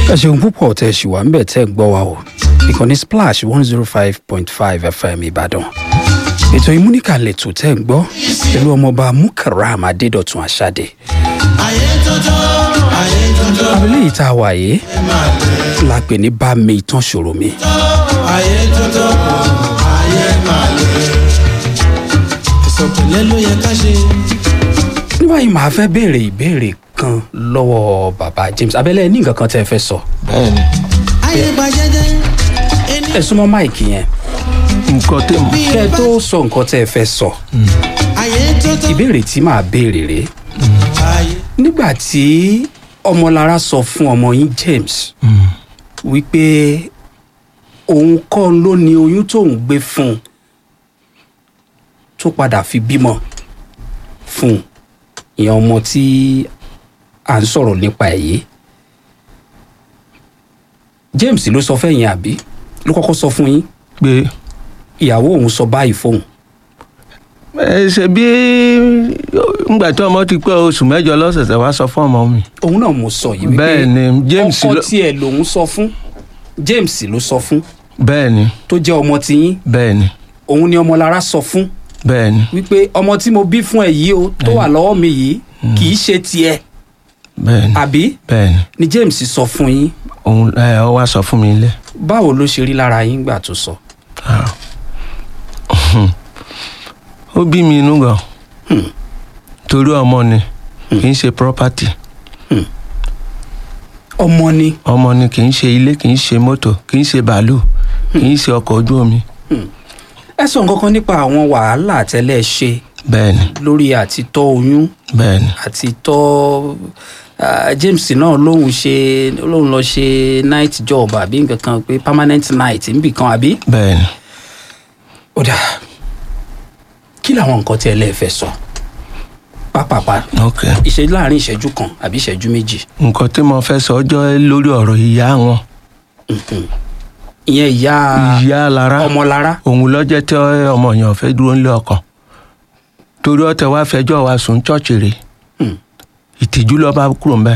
ẹ ṣeun púpọ̀ tẹ́ ẹ ṣì wà ń bẹ̀ tẹ́ ẹ gbọ́ wa o ìkànnì splash one zero five point five fm ìbàdàn ètò ìmúníkà lẹ́tọ̀ tẹ́ ẹ gbọ́ pẹ̀lú ọmọọba mukaram adédọ̀tun àṣàdé abẹ́lé yìí tá a wà yìí la pè ní bá mi ìtàn ṣòro mi ìsọ̀pẹ̀lẹ̀ ló yẹ ká ṣe. ní báyìí màá fẹ́ béèrè ìbéèrè kan lọ́wọ́ bàbá james abẹ́lé ní nǹkan kan tẹ́ ẹ fẹ́ sọ bẹ́ẹ̀ni ayé gba jẹ́jẹ́ ẹni ẹ súnmọ́ máìkì yẹn nǹkan tẹ̀ mọ́ bí kẹ́ ẹ ẹ bá tó sọ nǹkan tẹ́ ẹ fẹ́ sọ ayé tó tó ìbéèrè tí màá béèrè rèé ayé nígbà tí ọmọlára sọ fún ọmọ yín james wípé òun kọ́ ló ní oyún tóun gbé fún un tó padà fi bímọ fún un ìyẹn ọmọ tí à ń sọ̀rọ̀ nípa ẹ̀ yìí james ló sọ fẹ́yìn àbí ló kọ́kọ́ sọ fún yín pé ìyàwó òun sọ báyìí fóun ẹ ṣe bí ngbà tí ọmọ ti pé oṣù mẹ́jọ lọ́sẹ̀sẹ̀ wá sọ fún ọmọ mi òun náà mo sọ yìí wípé bẹ́ẹ̀ ni james ọkọ ló tiẹ̀ lòun sọ fún james ló sọ fún bẹ́ẹ̀ ni tó jẹ́ ọmọ tiyín bẹ́ẹ̀ ni òun ni ọmọlára sọ fún bẹ́ẹ̀ ni wípé ọmọ tí mo bí fún ẹ yìí o tó wà lọ́wọ́ mi yìí kì í ṣe tiẹ̀ bẹ́ẹ̀ ni àbí bẹ́ẹ̀ ni ni james sọ fún yín òun ẹ ọ wá sọ fún mi lẹ. báwo ló ṣe rí lára yín gbà tó sọ. ó bí mi inú gan torí ọmọ ni kì í ṣe property ọmọ ni ọmọ ni kì í ṣe ilé kì í ṣe mọ́tò kì í ṣe bàálù kì í ṣe ọkọ̀ ojú omi ẹ sọ nǹkan kan nípa àwọn wàhálà tẹ́lẹ̀ ṣe bẹ́ẹ̀ ni lórí àti tọ́ oyún bẹ́ẹ̀ ni àti tọ́ ah, james náà lóun ṣe lóun lọ ṣe night job àbí nǹkan kan pé permanent night níbì kan àbí. bẹ́ẹ̀ ni ó dà kí làwọn nǹkan tí ẹ lẹ́ẹ̀ fẹ́ sọ pápápá ok ìṣẹ́jú láàrin ìṣẹ́jú kan àbí ìṣẹ́jú méjì nǹkan tí mo fẹ́ sọ ọjọ́ lórí ọ̀rọ̀ ìyá wọn ìyẹn ìyá ìyá lára ọmọlára òun lọ́jọ́ tí ọmọ yẹn fẹ́ dúró nílé ọkàn torí ọtẹ wá fẹjọ́ wa sùn chọ́ọ̀chì rè Hmm. ìtìjú lọ bá kúrò ń bẹ̀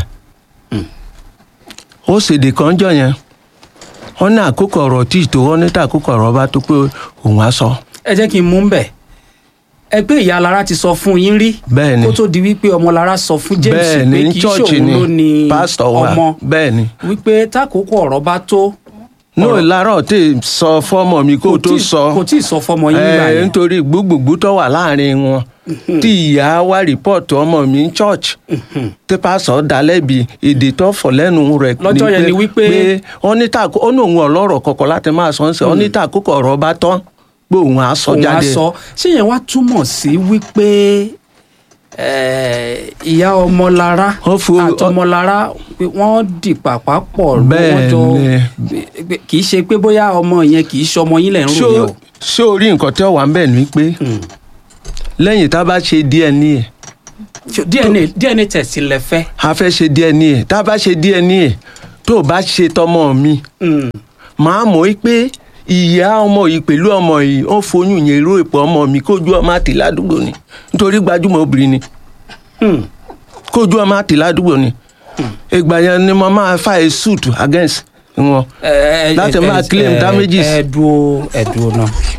ó ṣèdè kan jọ yẹn wọn ní àkókò ọ̀rọ̀ tí ìtò wọn ní tàkókò ọ̀rọ̀ bá tó pé òun á sọ ẹ jẹ́ kí n mú bẹ̀ ẹ pé ìyá alára ti sọ fún yín rí bẹ́ẹ̀ ni kó tó di wípé ọmọlára sọ fún james bẹ́ẹ̀ pé ni kì í chọ́ọ̀chì ṣòun ni ló ní pásítọ̀ wa ọmọ bẹ́ẹ̀ ni wípé tákòókò ọ̀rọ̀ bá tó ní ọ̀rọ̀- ìlàrọ̀ tí sọ fọ́mọ mi kó tó tí- sọ kò tí ì sọ fọmọ yín nígbà ẹ yẹn nítorí gbogbogbò tó wà láàrin wọn tí ìyá wa rìpọ́ọ̀tù ọmọ mi ní church tí pásọ̀ dá lẹ́bi èdè tó fọ̀ lẹ́nu rẹ̀ Lọ́jọ́ yẹn ni wípé- pé wọ́n ní tàkó ó ní òun ọlọ́rọ̀ kọ̀kọ̀ láti máa sọ ń sẹ́ wọ́n ní tàkókò ọ̀rọ̀ bá tán pé òun á sọ òun á jáde sọ ṣé yẹn wá túmọ̀ sí wípé eh, ìyá ọmọlára Wọ́n fo- àtọmọlára pé wọ́n dì pàpà pọ̀ Bẹ́ẹ̀ wọ́n jọ ni. pé- kì í ṣe pé bóyá ọmọ yẹn kì í ṣọmọ yín lẹ̀ ń rò yẹn o. ṣé o rí nǹkan tí ó wà ń bẹ̀ ní pé lẹ́yìn tá a bá ṣe DNA Ṣé dna dna test lẹ fẹ́. a fẹ́ ṣe DNA tá a bá ṣe DNA tó o bá ṣe tọmọ mi Mm. màá mọ̀ í pé ìyá ọmọ yìí pẹ̀lú ọmọ yìí ó foyún yẹn ró ìpò ọmọ mi kójú ọmọ àti ládùúgbò ni nítorí gbajúmọ̀ obìnrin ni Hmm. kójú ọmọ àti ládùúgbò ni ìgbà yẹn ni mo máa file suit against wọn Ẹ- ẹ- Láti ẹ- máa ẹ- claim ẹ- damages. ẹ dúró ẹ dúró náà